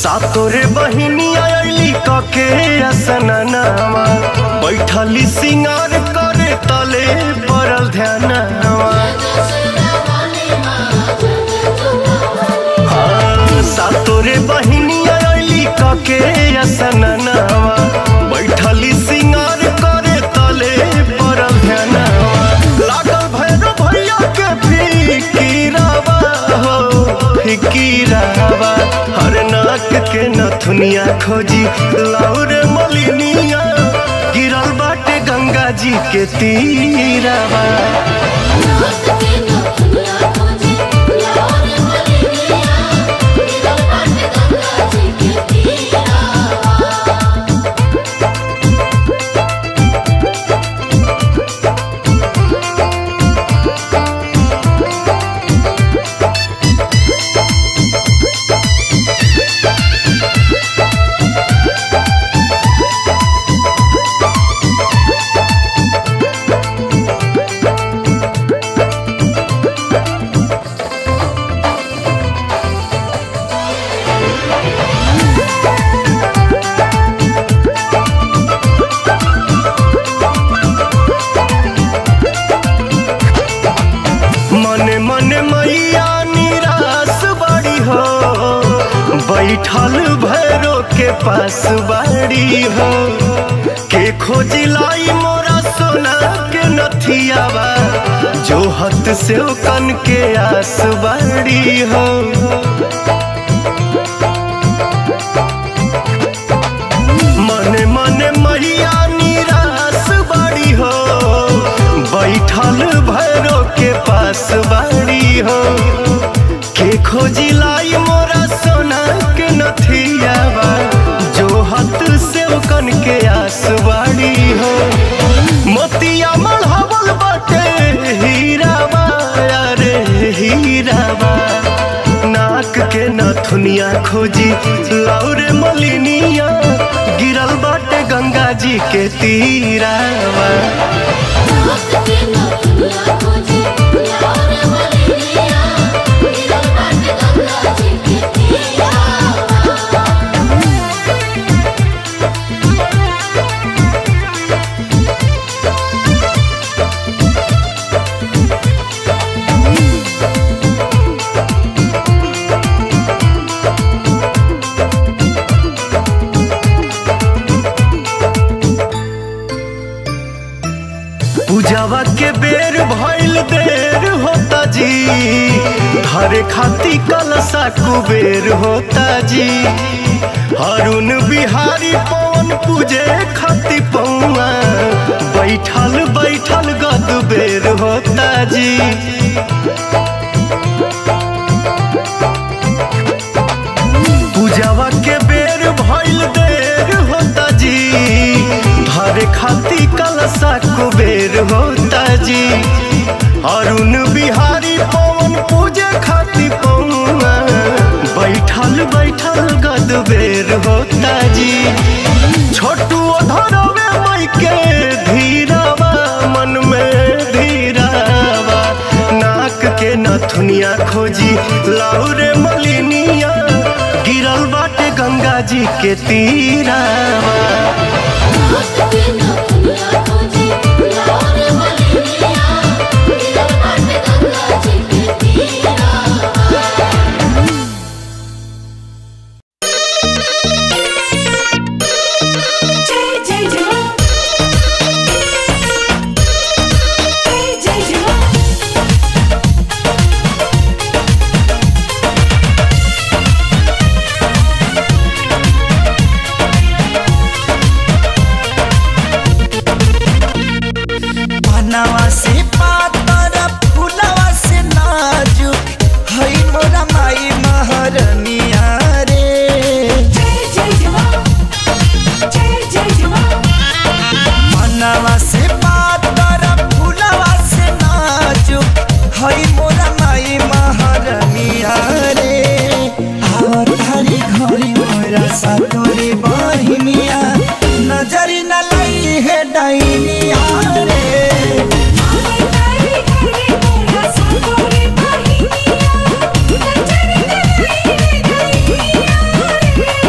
सातोरे बहिनी आयली कके असननावा बैठली सिंगार करे तले पड़ल ध्यानवा हाँ, सातोरे बहिनी आयली कके असननावा बैठली सिंगार करे तले पड़ल ध्यानवा लागल भैरव भैया के फिकीरावा हो फिकीरावा हर नाक के नथुनिया खोजी लाउरे मलिनिया गिरल बाटे गंगा जी के तीरावा मने मने मैया निराश बड़ी हो बैठल भैरो के पास बाड़ी हो के खोजी लाई मोरा सोना के नथियावा जो हत से कन के आस बाड़ी हो मने मने मैया निराश बड़ी हो बैठल भैरो के पास बाड़ी हो के खोजी लाई मोरा सोना के नथियावा जो हाथ से कन के आस बाड़ी हो मोतिया मढ़ावल बाटे हीरावा अरे हीरावा नाक के नथुनिया खोजी लाउरे मलिनिया गिरल बाटे गंगा जी के तीरावा पूजावा के बेर भइल देर होता जी हरे खाती कलसा कुबेर होता जी अरुण बिहारी पवन पूजे खाती पौआ बैठल बैठल गद बेर होता जी पूजावा के बेर भइल देर होता जी धरे खाती कलसा कुबेर होता जी अरुण बिहारी पवन पूजे खाती पौआ बैठल बैठल गद बेर होता जी छोटू धरवे मई के धीरावा मन में धीरावा नाक के नथुनिया खोजी लाउरे मलिनिया गिरल बाटे गंगा जी के तीरावा जय जय जवान जय जय जवान पनवा से पातर फुलवा से नाजुक हई मोरा माई महरनिया रे जय जय जवान जय जय जवान पनवा से पातर फुलवा से नाजुक हई मोरा माई महरनिया रे आवतारी घरी मोरा सातोरी बहिनिया नजरी न लई है डाइनिया रे आवे तारी घरे मोरा साकोरे बहिनिया नजर न लई रे गइया रे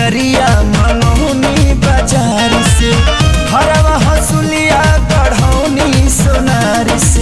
चुनरिया मनौनी बाजार से हरवा हसुलिया गढ़ौनी सोनार से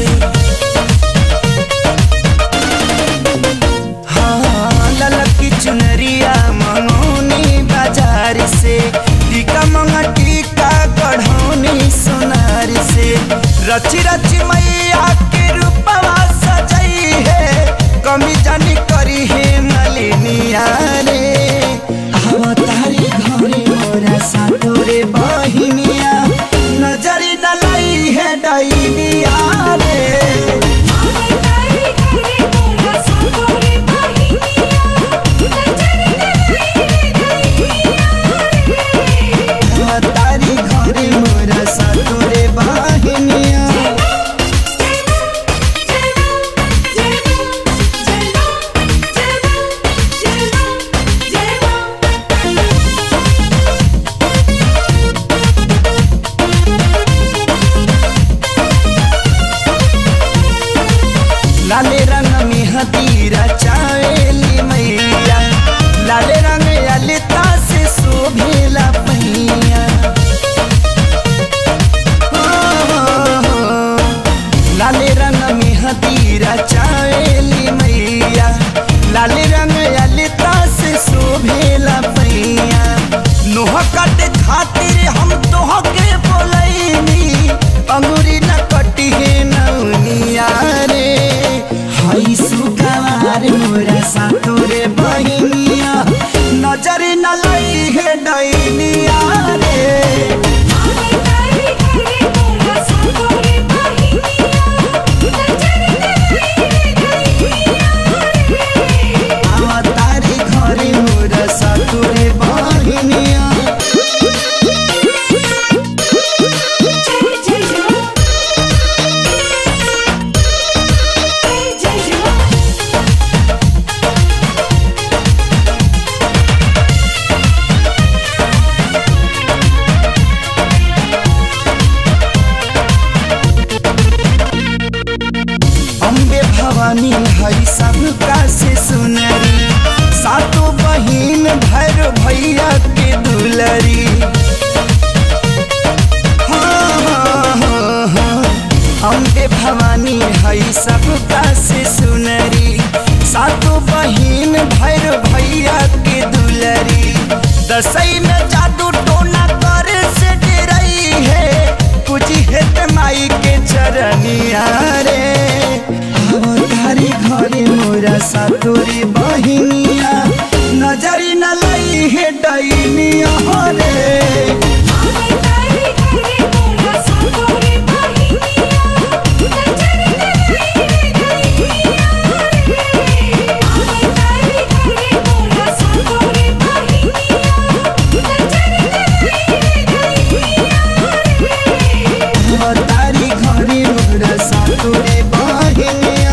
हाँ ललकी चुनरिया मनौनी बाजार से टीका मंगा टीका गढ़ौनी सोनार से रची रची मैया के रूपवा सजई है कमी जानी करी है मलिनिया रे अवतारी घरे मोरा सातोरे बहिनिया नजरी न लई है डैनिया रे तारी घरे मोरा सातोरे बहिनिया नजर गईया तारी घरे मोरा सातोरे बहिनिया लाले रंग में हदीरा चावेली मैया लाले रंग ललिता से शोभेला पहिया हो, हो, हो। लाले रंग में हदीरा चावेली मैया लाले रंग ललिता से शोभेला पहिया नोह काटे खातिर हम तोह के बोलैनी अंगूरी न कटी है नौनिया रे हई सुगवार मोरा सातोरे बहिनिया नजर न लई है डैनिया रे आवा तारी घरे मोरा सातोरे बहिनिया अम्बे भवानी हई सबका से सुनरी सातों बहिन भैर भैया के दुलरी हाँ, हाँ, हाँ, हाँ। अम्बे भवानी हई सबका से सुनरी सातों बहिन भैर भैया के दुलरी दसई में जादू टोना करे से डरई है कुछ हेत माई के चरनिया रे अवतारी घरे मोरा सातोरी बहिनिया नजरी न लई है डैनिया रे अवतारी घरे मोरा सातोरी बहिनिया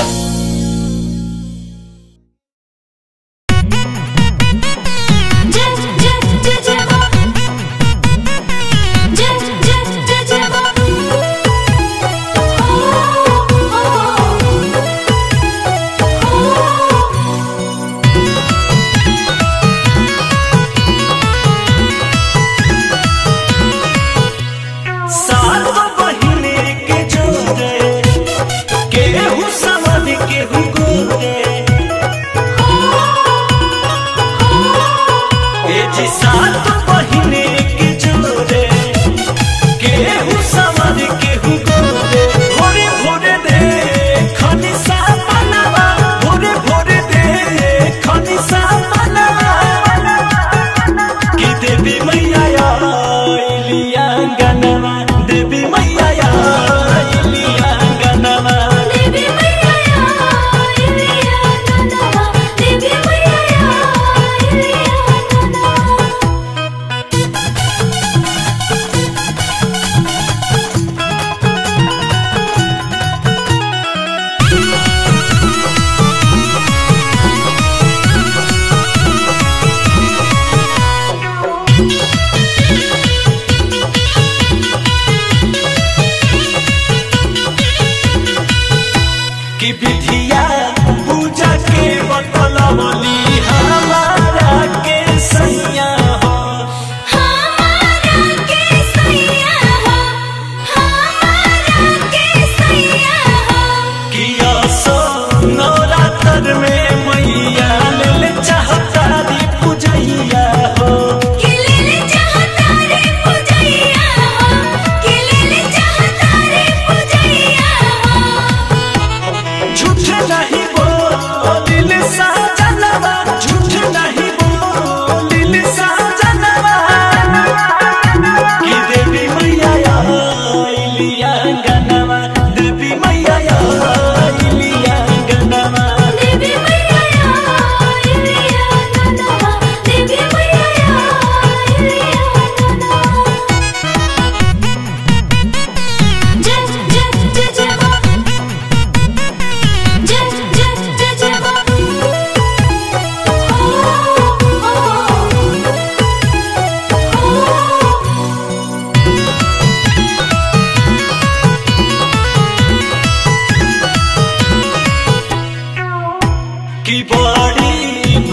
सात बहिने के जोड़े केहू समन केहू गोरे ए जी सात बहिने के जोड़े केहू समन केहू गोरे भोरे भोरे दे खनी सा मनवा भोरे भोरे दे खनी सा मनवा कि देवी मैया आइलिया गनवा देवी मैया आइलिया गनवा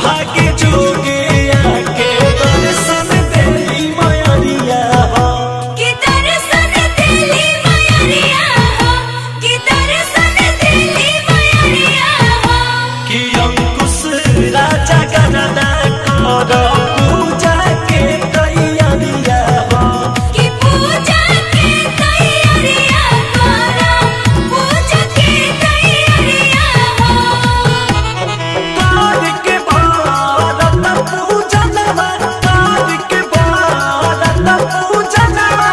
भाग्य जोगे आके दर्शन देली मयरिया हो कि दर्शन देली मयरिया हो कि दर्शन देली मयरिया हो कि अंकुश राजा गणना कर पूजा के तैयारिया हो कि पूजा के तैयारिया करो पूजा के तैयारिया हो तार के भारत पूजनवा तार के भारत पूजनवा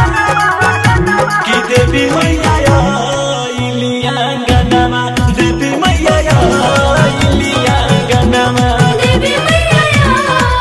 कि देवी मैया इलिया गनमा देवी मैया इलिया गनमा देवी मैया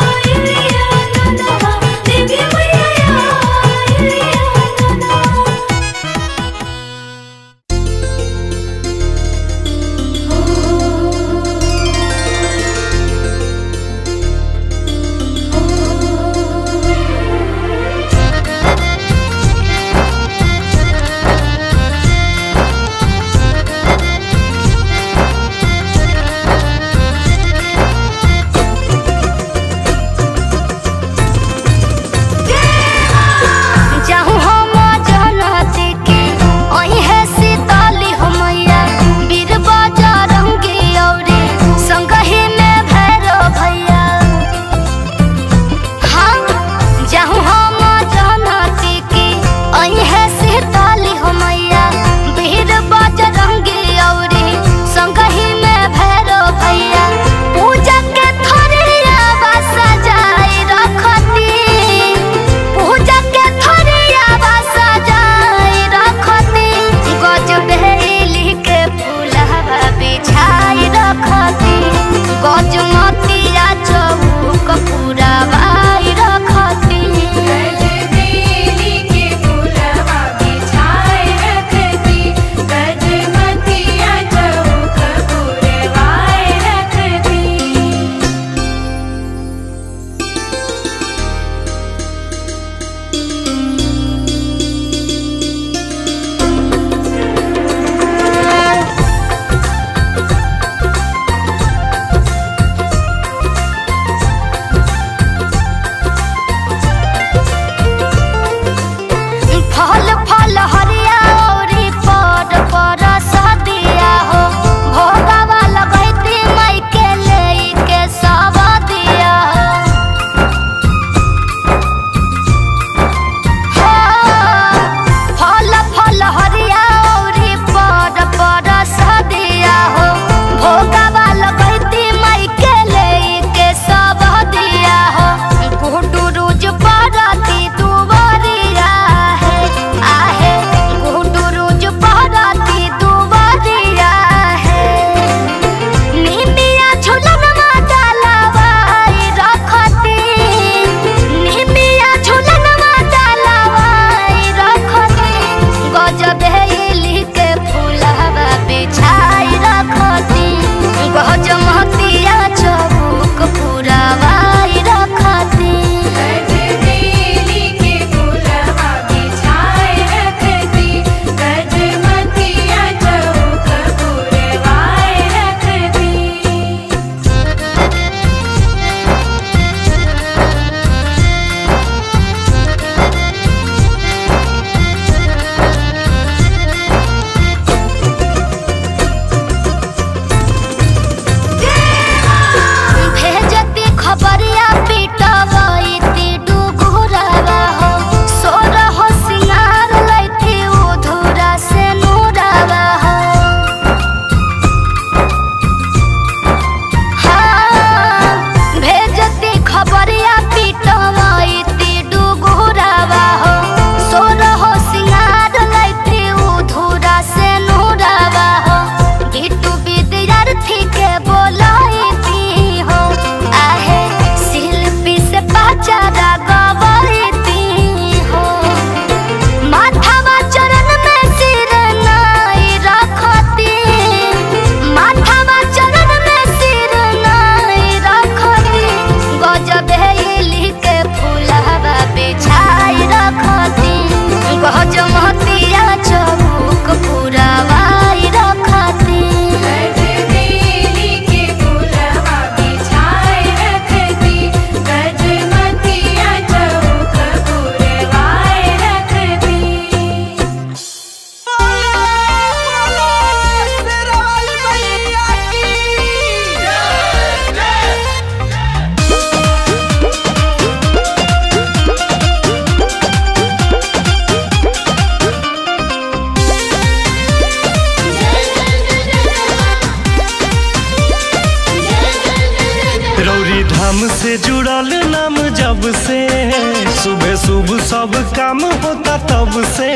रौरी धाम से जुड़ल नाम जब से सुबह सुबह सब काम होता तब से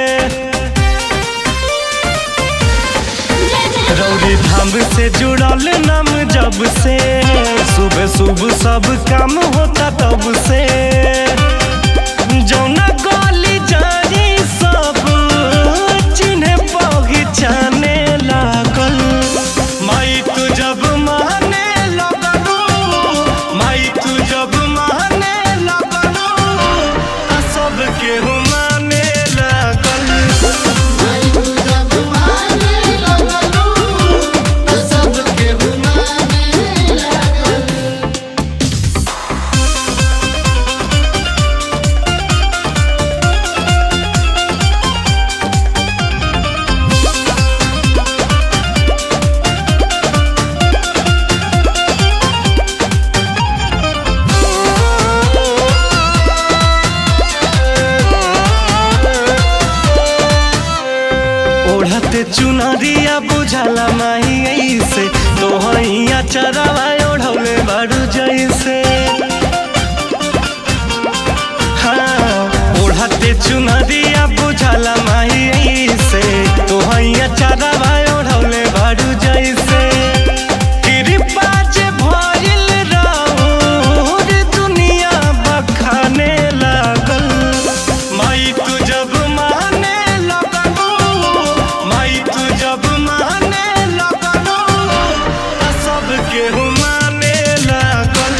रौरी धाम से जुड़ल नाम जब से सुबह सुबह सब काम होता तब से जौना गली जारी सब चिन्हे पहचाने लागल माई तू जब माने लगलू माई तू जब माने लगलू आ सब केहू माने लागल ओढ़ते चुनरिया बुझाला माही ऐसे तोहैया चरावा ओढ़ौले बारू जैसे हाँ ओढ़ते चुनरिया बुझाला माही ऐसे तोहैया चरावा ओढ़ौले बारू जैसे कृपा जे भइल राउर दुनिया बखाने लागल माई तू जब माने लगलू माई तू जब माने लगलू आ सब केहू माने लागल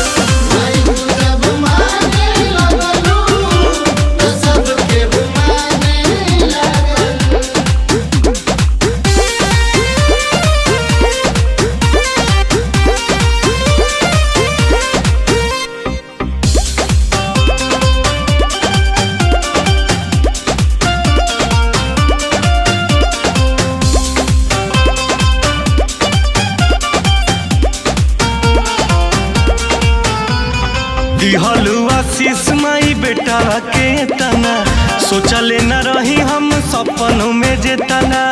दिहलू आशीष माई बेटा के तना सोचले न रही हम सपनों में जे तना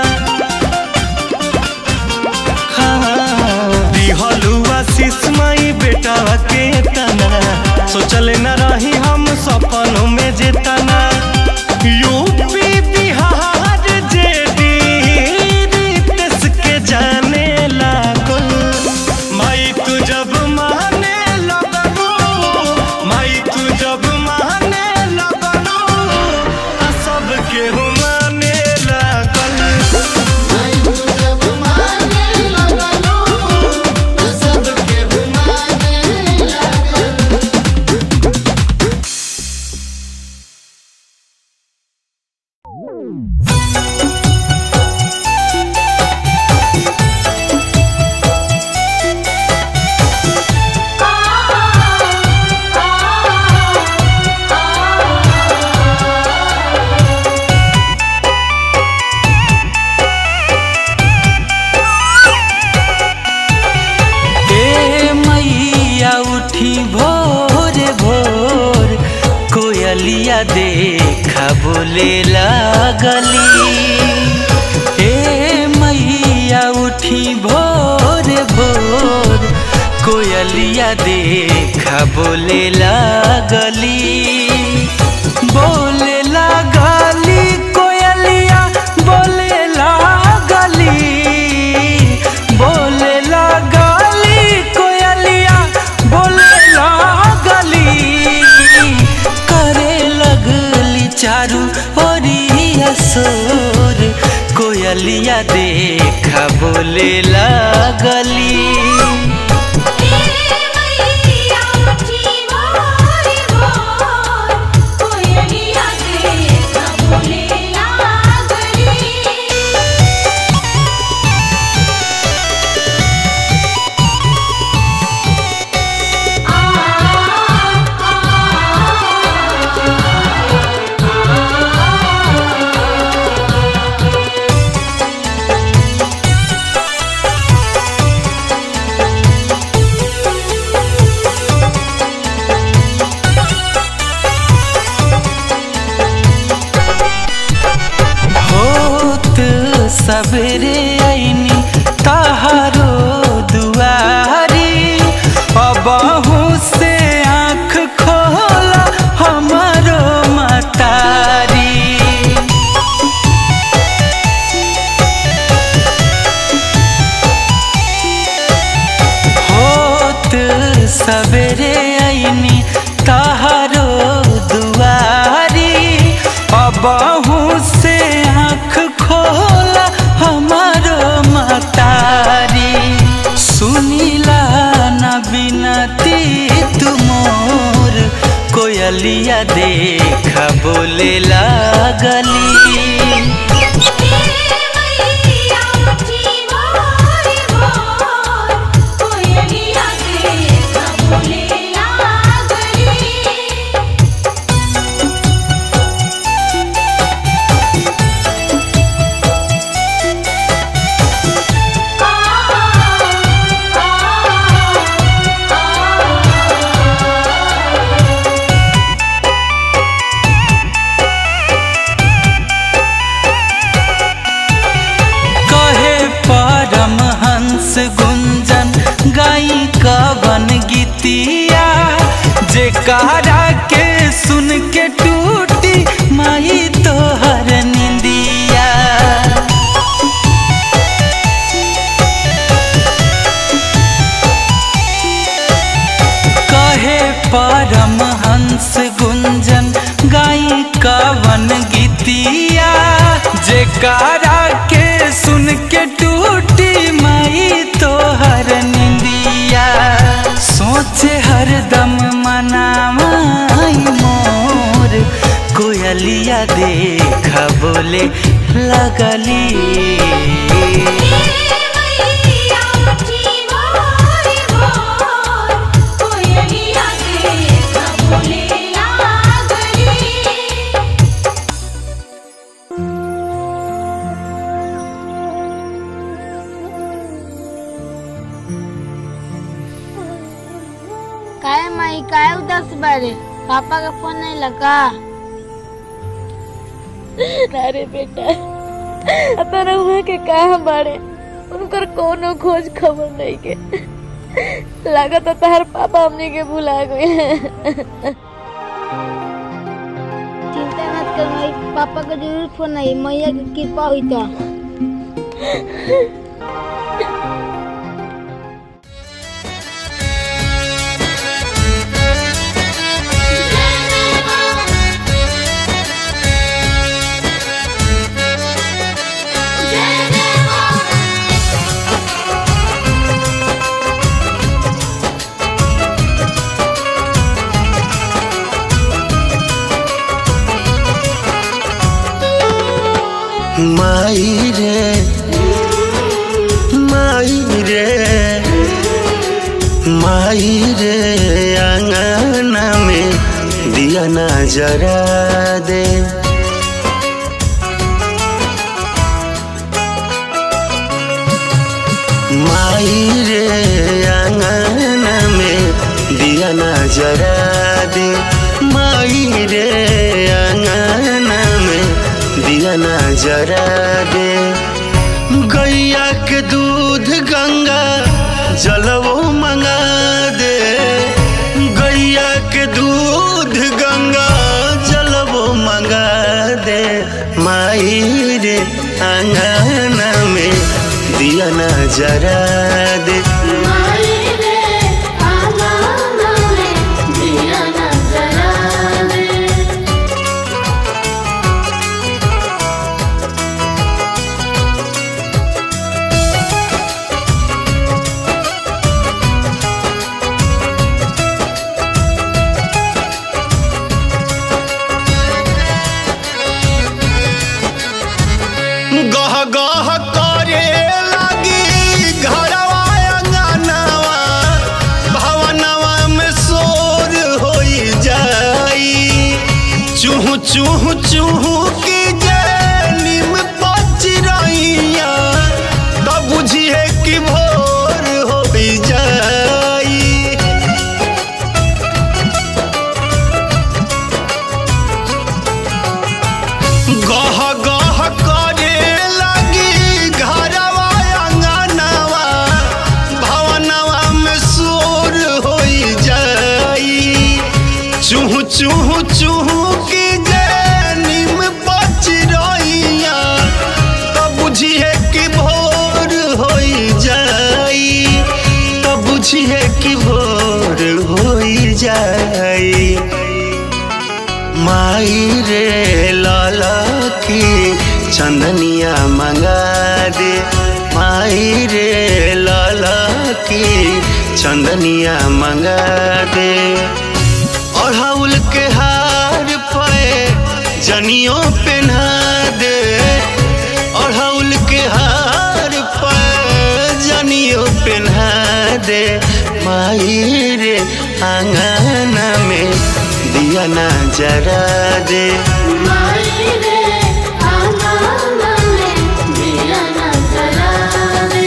हाँ, दिहलू आशीष माई बेटा के तना सोचले न रही हम सपनों में जे तना यूपी बिहार जे देश के जाने लागल माई तू जब माने लगलू माई तू जब माने लगलू आ सब केहू माने लागल ए मैया उठी भोर भोर कोयलिया देखा बोले लागली ए मैया उठी भोर भोर कोयलिया देखा बोले लागली बोले लागली कोयलिया बोले लागली बोले लागली कोयलिया बोले लागली करे लगली चारू ओरिया सोर कोयलिया देखा बोले लागली मैया उठी भोर भोर कोयलिया देखा बोले लागली सवेरे आईनी तहारो दुआरी अब सवेरे आईनी तहारो दुआरी अबहू से आँख खोला हमारो मतारी सुनीला न बिनती तुमोर कोयलिया देखा बोले लागली मैया उठी मोर मोर कोयलिया देख बोले लागली कहे परम हंस गुंजन गाई कवन गीतिया जे कारा के सुन के टूटी माई तोहर निंदिया कहे परम हंस गुंजन गाई कवन गीतिया जे कारा के सुन के टूटी माई तोहर निंदिया सोचे हरदम मनामाई मोर कोयलिया देखा बोले लगली मैया उठी मोर मोर कोयलिया देख बोले लागली काय माई काय उदास बारे पापा का फोन नहीं लगा अरे बेटा अतर हुआ के कहाँ बाड़े उनकर कोनो खोज खबर नहीं के लागत है तहर पापा हमने के भुला गए चिंता मत कर माई पापा का जरूर फोन आई मैया की कृपा हुई तो माई रे माई रे माई रे आंगना में दिया ना जरा दे माई रे आंगना में दिया ना जरा दे माई रे आंगना में दिया ना जरा दे गैया के दूध गंगा जलवो मंगा दे गैया के दूध गंगा जलवो मंगा दे माई रे आंगना में दिया ना जरा दे माई रे आंगना में दिया न जला दे गह गह करे लगी घरवा अंगनवा भवनवा में शोर होई जाई चूह चूह चूह की जनिम पच रहिया तब बुझिए कि भोर होई जाई गह गह करे लगी घरवा अंगनवा भवनवा में शोर होई जाई चूह चूह चूह की जनिम बच रहिया तब बुझिए कि भोर होई जाई तब बुझिए कि भोर जाई माई रे लाला की चंदनिया मंगा दे माई रे लाला की चंदनिया मंगा दे अड़हुल के हार पे जनियों पहना दे अड़हुल के हार पे जनियों पहना दे माई रे आंगन में दिया ना जरा दे माई रे आंगन में दिया न जला दे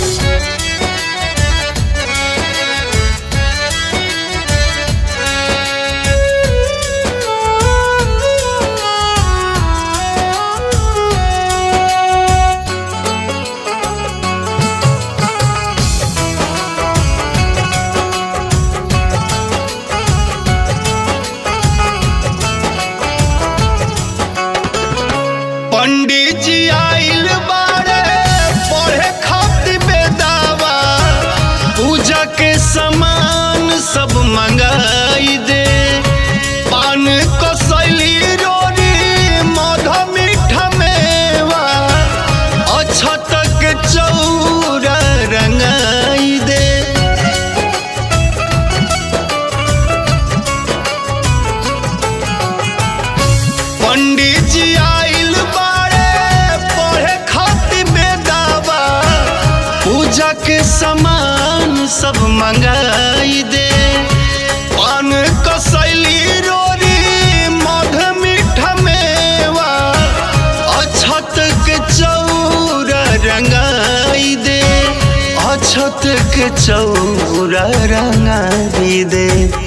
पंडित जी आइल बारे पढ़े खातिर बेदावा पूजा के सामान सब मंगाई दे पान कसैली रोरी मध मीठा मेवा अछत के चौरा रंगाई दे पंडित जी आइल बारे पढ़े खातिर बेदावा पूजा के सामान सब मंगाई दे पान कसैली रोरी मध मीठा मेवा अछत के चौरा रंगाई दे अछत के चौरा रंगाई दे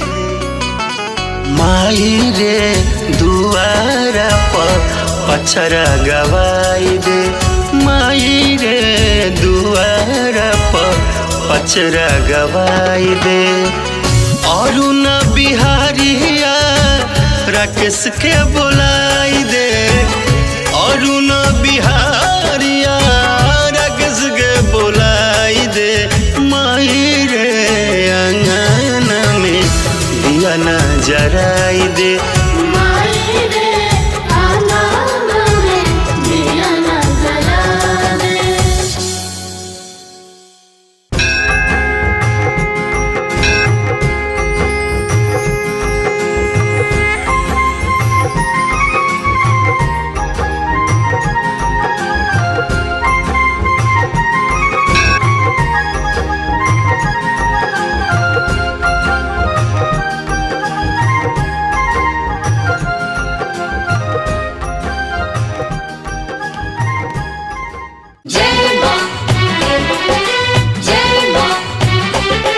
माई रे दुआरा पर पछरा गवाई दे माई रे दुआरा पर पछरा गवाई दे और न बिहारिया राकेश के बुलाई दे और न बिहारिया राकेश के बुलाई दे माई रे अंगन में दिया न जराई दे माई रे आंगन में दिया न जला दे जय मां जय मां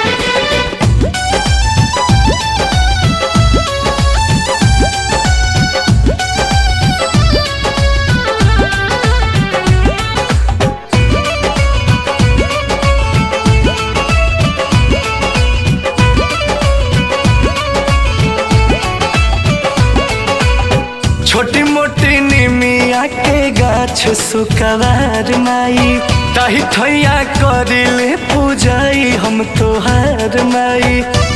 छोटी मोटी निमिया के गाछ सुकवार माई ताही ठैया करिले पूजाई हम तोहार माई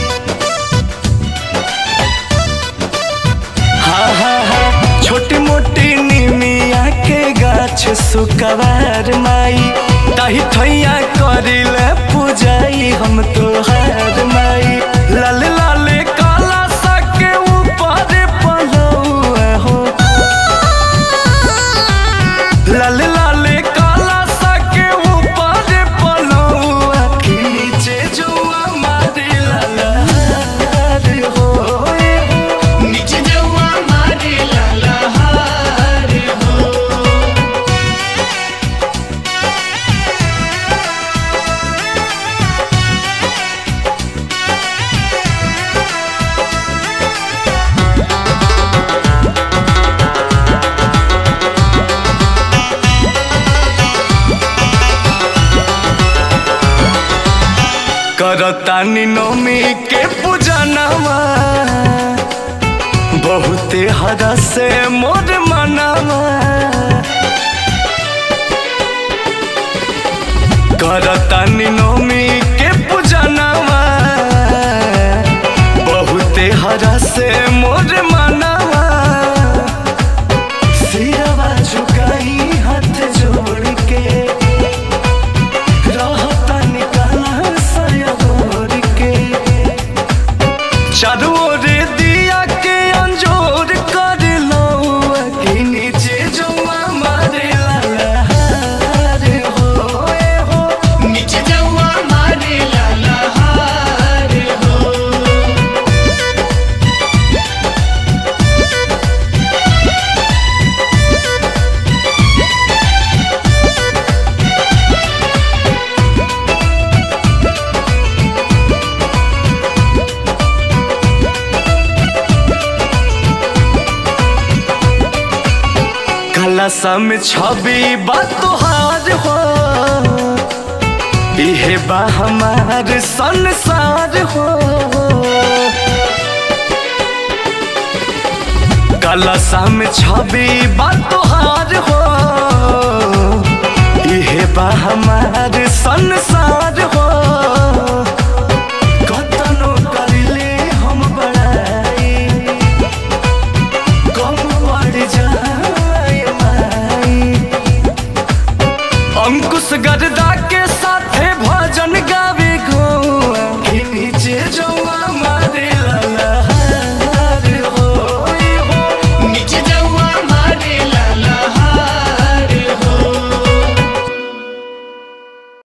हा हा हा छोटी मोटी निमिया के गाछ सुकवार माई ताही ठैया करिले पूजाई हम तोहार माई लाल लाल काला सा के ऊपर पलौआ हो लाल लाल काला सा के ऊपर पलौआ के नीचे जुआ मारे लाला हो नीचे जुआ मारे लाला हो करतानी नौमी के पूजनवा बहुते हरा से मोर मनवा करतानी नौमी के पूजनवा बहुत तोहरा से मोर मनवा सिरवा झुकाई हाथ जोड़ के रहता निकाला सयोर के चारों ओर दिया के अंजोर कर लो कि नीचे जो मारे ललहार हो ए हो नीचे जवा मारे ललहार हो कलसा में छवि बा तोहार हो इहे बा हमार संसार हो कलसा में छवि बा तोहार हो इहे बा हमार संसार हो